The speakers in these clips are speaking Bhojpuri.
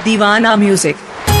दीवाना म्यूजिक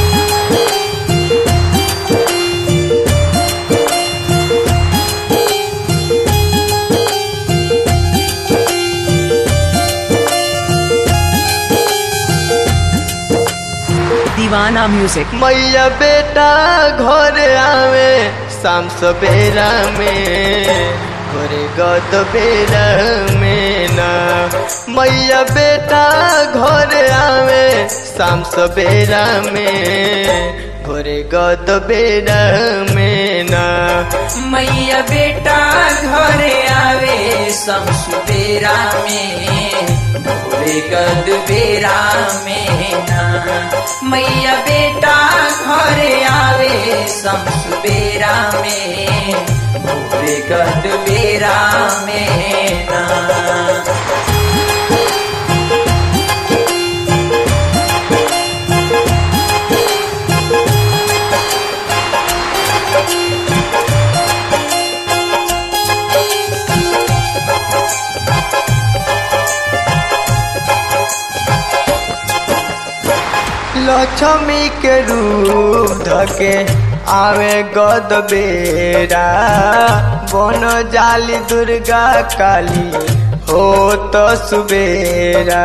दीवाना म्यूजिक मैया बेटा घर आवे शाम सवेरा में घरे गद बेरा में ना मैया बेटा घर आवे शाम सवेरा में घरे गद बेरा में ना मैया बेटा घरे आवे सब सुबेरा में भोरे कद बेरा में ना मैया बेटा घरे आवे सब सुबेरा में भोरे कद बेरा में ना लक्ष्मी के रूप धके आवे गद बेरा बन जाली दुर्गा काली हो तो सुबेरा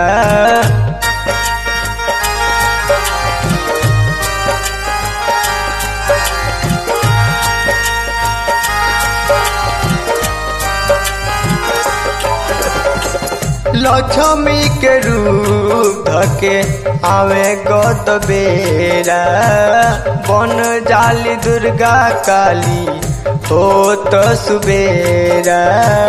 लक्ष्मी के रूप धके आवे गद बेरा बन जाली दुर्गा काली हो तो सुबेरा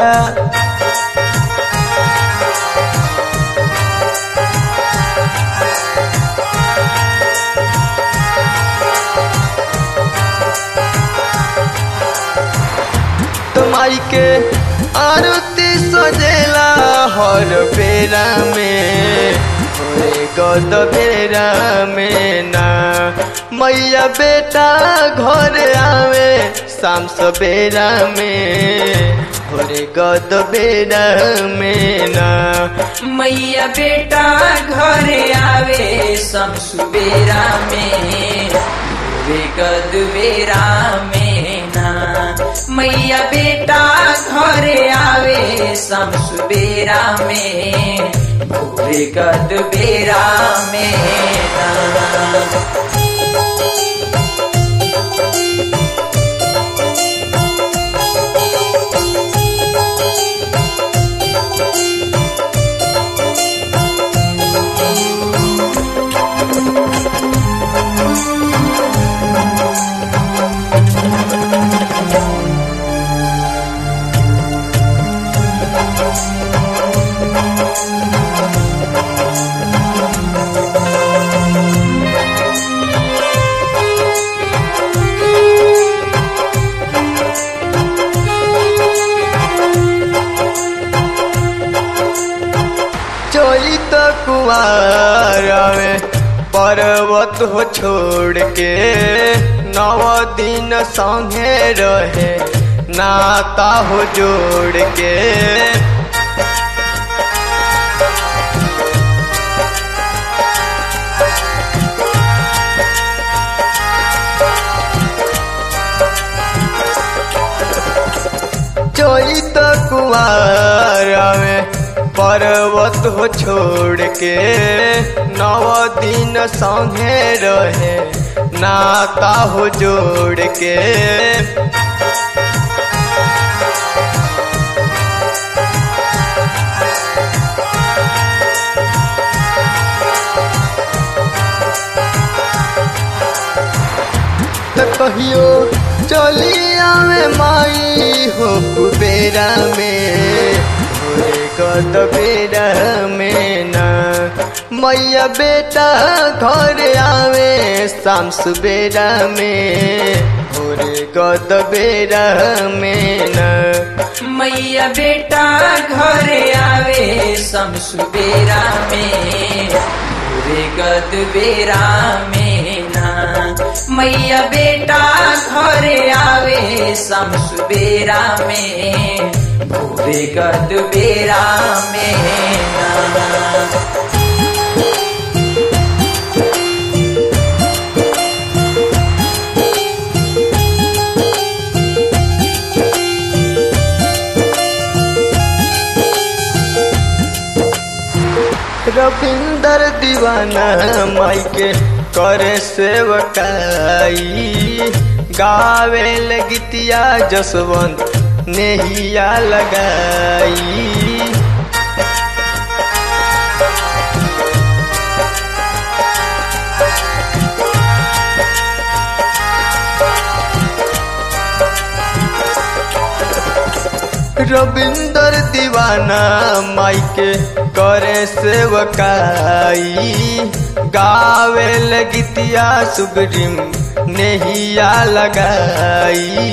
तुम्हारी के आरती सजेला हर बेरा में होए गद बेरा में ना मैया बेटा घर आवे शाम सवेरा में होरे गद बेरा में ना मैया बेटा घरे आवे सब सुबेरा में भोरे कद बेरा में ना मैया बेटा घरे आवे सब सुबेरा में भोरे कद बेरा में ना चोरी तो कुआर में पर्वत हो छोड़ के नव दिन संगे रहे नाता हो जोड़ के चोरी तो कुआर में पर्वत हो छोड़ के नव दिन संगे रहे नाता हो जोड़ के त कहियो चली आवे माई हो कुबेरा में होरे गद बेरा में ना मैया बेटा घर आवे शाम सुबेरा में होरे गद बेरा में ना मैया बेटा घरे आवे सब सुबेरा में भोरे कद बेरा में ना मैया बेटा घरे आवे सब सुबेरा में भोरे कद बेरा में ना रविंदर दीवाना माई के करे सेवकाई गावे गीतिया जसवंत नेहिया लगाई रविंदर दीवाना माई के करे सेवकाई गावे गीतिया सुग्रीम नेहिया लगाई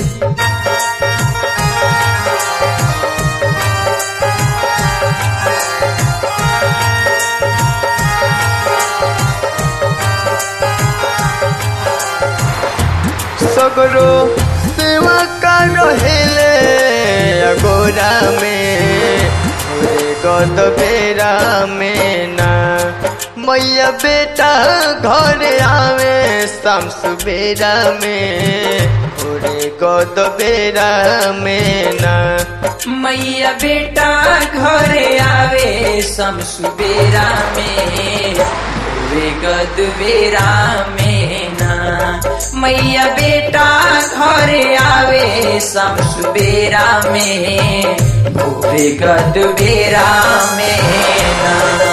सगरो सेवा का रहेले अगोरा में ओरे गद बेरा में ना मैया बेटा घर आवे शाम सुबेरा में ओरे गद बेरा में ना मैया बेटा घरे आवे सम सुबेरा में रे गद बेरा में ना मैया बेटा घरे आवे सम सुबेरा में भोरे गद बेरा में ना